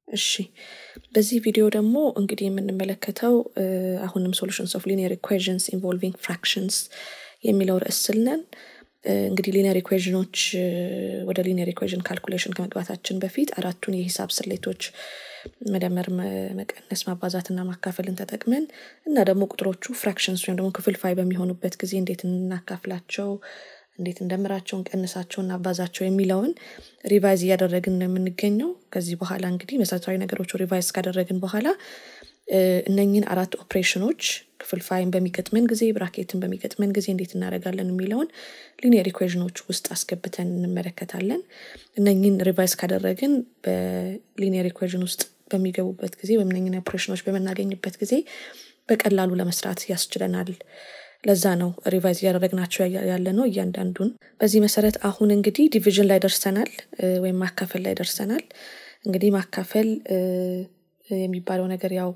እሺ በዚህ ቪዲዮ ደግሞ እንግዲህ የምንመለከተው አሁንም ሶሉሽንስ ኦፍ ሊኒየር ኢኩዌዥንስ ኢንቮልቪንግ ፍራክሽንስ የሚለው ርዕስ ስልነን እንግዲህ ሊኒየር ኢኩዌዥኖች ወደ ሊኒየር ኢኩዌዥን ካልኩሌሽን ከመግባታችን በፊት አራቱን የሂሳብ ስሌቶች መደመር፣ መቀነስ፣ ማባዛትና ማካፈልን ተጠቅመን እና ደግሞ ቁጥሮቹ ፍራክሽንስ ወይም ደግሞ ክፍልፋይ በሚሆኑበት ጊዜ እንዴት እናካፍላቸው እንዴት እንደምራቸው እንቀንሳቸው እናባዛቸው የሚለውን ሪቫይዝ እያደረግን ነው የምንገኘው። ከዚህ በኋላ እንግዲህ መሰረታዊ ነገሮቹ ሪቫይዝ ካደረግን በኋላ እነኝን አራት ኦፕሬሽኖች ክፍልፋይን በሚገጥመን ጊዜ ብራኬትን በሚገጥመን ጊዜ እንዴት እናደርጋለን የሚለውን ሊኒየር ኢኩዌዥኖች ውስጥ አስገብተን እንመለከታለን። እነኝን ሪቫይዝ ካደረግን በሊኒየር ኢኩዌዥን ውስጥ በሚገቡበት ጊዜ ወይም እነኝን ኦፕሬሽኖች በምናገኝበት ጊዜ በቀላሉ ለመስራት ያስችለናል። ለዛ ነው ሪቫይዝ እያደረግናቸው ያለ ነው እያንዳንዱን። በዚህ መሰረት አሁን እንግዲህ ዲቪዥን ላይ ደርሰናል ወይም ማካፈል ላይ ደርሰናል። እንግዲህ ማካፈል የሚባለው ነገር ያው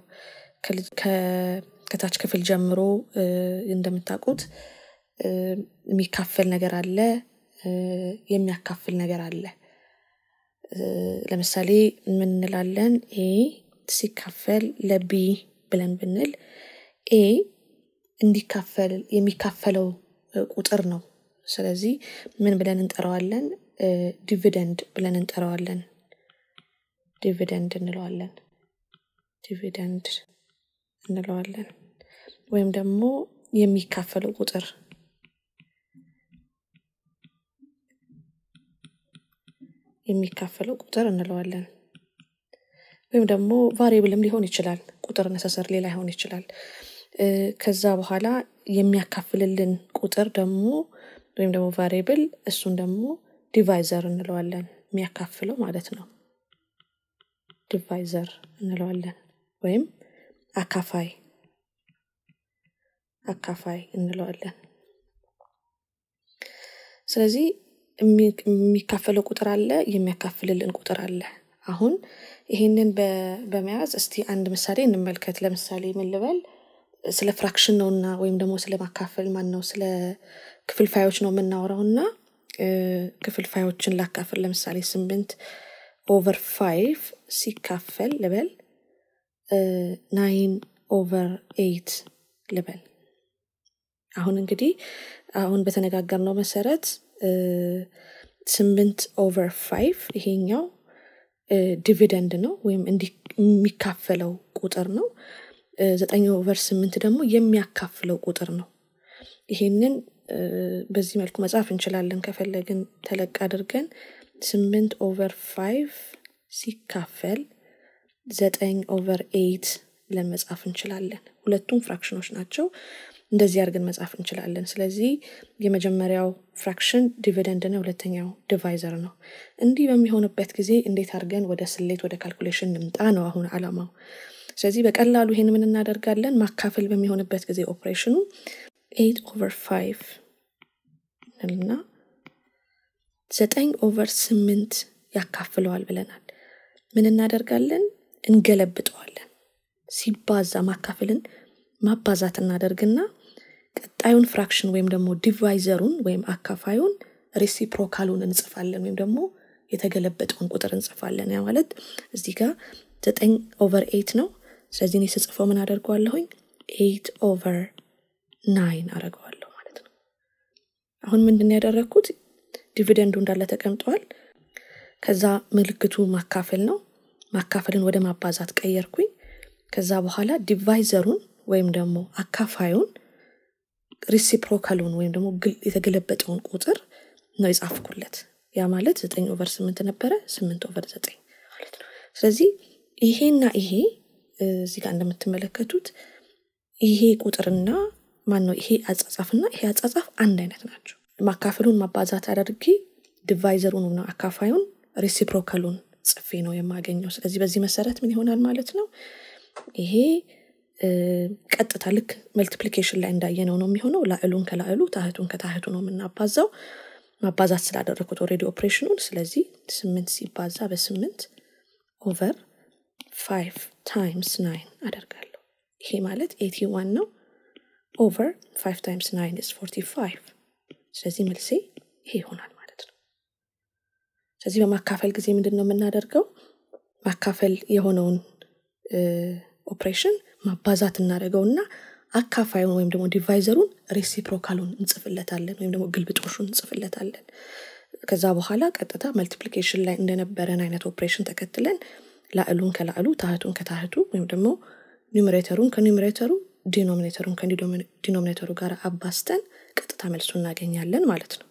ከታች ክፍል ጀምሮ እንደምታውቁት የሚካፈል ነገር አለ፣ የሚያካፍል ነገር አለ። ለምሳሌ ምን እንላለን? ኤ ሲካፈል ለቢ ብለን ብንል ኤ እንዲካፈል የሚካፈለው ቁጥር ነው። ስለዚህ ምን ብለን እንጠራዋለን? ዲቪደንድ ብለን እንጠራዋለን። ዲቪደንድ እንለዋለን። ዲቪደንድ እንለዋለን። ወይም ደግሞ የሚካፈለው ቁጥር የሚካፈለው ቁጥር እንለዋለን። ወይም ደግሞ ቫሪብልም ሊሆን ይችላል። ቁጥር ነሰሰር ሌላ ሊሆን ይችላል። ከዛ በኋላ የሚያካፍልልን ቁጥር ደግሞ ወይም ደግሞ ቫሪብል እሱን ደግሞ ዲቫይዘር እንለዋለን። የሚያካፍለው ማለት ነው። ዲቫይዘር እንለዋለን ወይም አካፋይ አካፋይ እንለዋለን። ስለዚህ የሚካፈለው ቁጥር አለ፣ የሚያካፍልልን ቁጥር አለ። አሁን ይሄንን በመያዝ እስቲ አንድ ምሳሌ እንመልከት። ለምሳሌ ምን ልበል? ስለ ፍራክሽን ነው እና ወይም ደግሞ ስለ ማካፈል ማን ነው ስለ ክፍልፋዮች ነው የምናወራው እና ክፍልፋዮችን ላካፍል። ለምሳሌ ስምንት ኦቨር ፋይቭ ሲካፈል ልበል ናይን ኦቨር ኤይት ልበል። አሁን እንግዲህ አሁን በተነጋገርነው መሰረት ስምንት ኦቨር ፋይቭ ይሄኛው ዲቪደንድ ነው ወይም የሚካፈለው ቁጥር ነው። ዘጠኝ ኦቨር ስምንት ደግሞ የሚያካፍለው ቁጥር ነው። ይሄንን በዚህ መልኩ መጻፍ እንችላለን። ከፈለግን ተለቅ አድርገን ስምንት ኦቨር ፋይቭ ሲካፈል ዘጠኝ ኦቨር ኤይት ብለን መጻፍ እንችላለን። ሁለቱም ፍራክሽኖች ናቸው። እንደዚህ አድርገን መጻፍ እንችላለን። ስለዚህ የመጀመሪያው ፍራክሽን ዲቪደንድ ነው፣ ሁለተኛው ዲቫይዘር ነው። እንዲህ በሚሆንበት ጊዜ እንዴት አድርገን ወደ ስሌት ወደ ካልኩሌሽን ንምጣ ነው አሁን አላማው። ስለዚህ በቀላሉ ይሄን ምን እናደርጋለን? ማካፈል በሚሆንበት ጊዜ ኦፕሬሽኑ ኤይት ኦቨር ፋይቭ እና ዘጠኝ ኦቨር ስምንት ያካፍለዋል ብለናል። ምን እናደርጋለን? እንገለብጠዋለን። ሲባዛ ማካፈልን ማባዛት እናደርግና ቀጣዩን ፍራክሽን ወይም ደግሞ ዲቫይዘሩን ወይም አካፋዩን ሬሲፕሮካሉን እንጽፋለን ወይም ደግሞ የተገለበጠውን ቁጥር እንጽፋለን። ያ ማለት እዚህ ጋር ዘጠኝ ኦቨር ኤይት ነው። ስለዚህ እኔ ስጽፈው ምን አደርገዋለሁኝ? ኤይት ኦቨር ናይን አደርገዋለሁ ማለት ነው። አሁን ምንድን ያደረግኩት ዲቪደንዱ እንዳለ ተቀምጧል። ከዛ ምልክቱ ማካፈል ነው። ማካፈልን ወደ ማባዛት ቀየርኩኝ። ከዛ በኋላ ዲቫይዘሩን ወይም ደግሞ አካፋዩን ሪሲፕሮካሉን ወይም ደግሞ የተገለበጠውን ቁጥር ነው የጻፍኩለት። ያ ማለት ዘጠኝ ኦቨር ስምንት ነበረ፣ ስምንት ኦቨር ዘጠኝ ማለት ነው። ስለዚህ ይሄና ይሄ እዚህ ጋር እንደምትመለከቱት ይሄ ቁጥርና ማን ነው ይሄ አጻጻፍና ይሄ አጻጻፍ አንድ አይነት ናቸው። ማካፈሉን ማባዛት አድርጌ ዲቫይዘሩን ነው አካፋዩን ሪሲፕሮካሉን ጽፌ ነው የማገኘው። ስለዚህ በዚህ መሰረት ምን ይሆናል ማለት ነው ይሄ ቀጥታ ልክ መልቲፕሊኬሽን ላይ እንዳየነው ነው የሚሆነው። ላዕሉን ከላዕሉ ታህቱን ከታህቱ ነው የምናባዛው። ማባዛት ስላደረግኩት ኦልሬዲ ኦፕሬሽኑን። ስለዚህ ስምንት ሲባዛ በስምንት ኦቨር ፋይቭ ታይምስ ናይን አደርጋለሁ። ይሄ ማለት ኤቲ ዋን ነው። ኦቨር ፋይቭ ታይምስ ናይን ኢዝ ፎርቲ ፋይቭ። ስለዚህ መልሴ ይሄ ይሆናል ማለት ነው። ስለዚህ በማካፈል ጊዜ ምንድን ነው የምናደርገው? ማካፈል የሆነውን ኦፕሬሽን ማባዛት እናደርገውና አካፋዩን ወይም ደግሞ ዲቫይዘሩን ሬሲፕሮካሉን እንጽፍለታለን ወይም ደግሞ ግልብጦሹን እንጽፍለታለን ከዛ በኋላ ቀጥታ መልቲፕሊኬሽን ላይ እንደነበረን አይነት ኦፕሬሽን ተከትለን ላዕሉን ከላዕሉ ታህቱን ከታህቱ ወይም ደግሞ ኒውሜሬተሩን ከኒውሜሬተሩ ዲኖሚኔተሩን ከዲኖሚኔተሩ ጋር አባስተን ቀጥታ መልሱ እናገኛለን ማለት ነው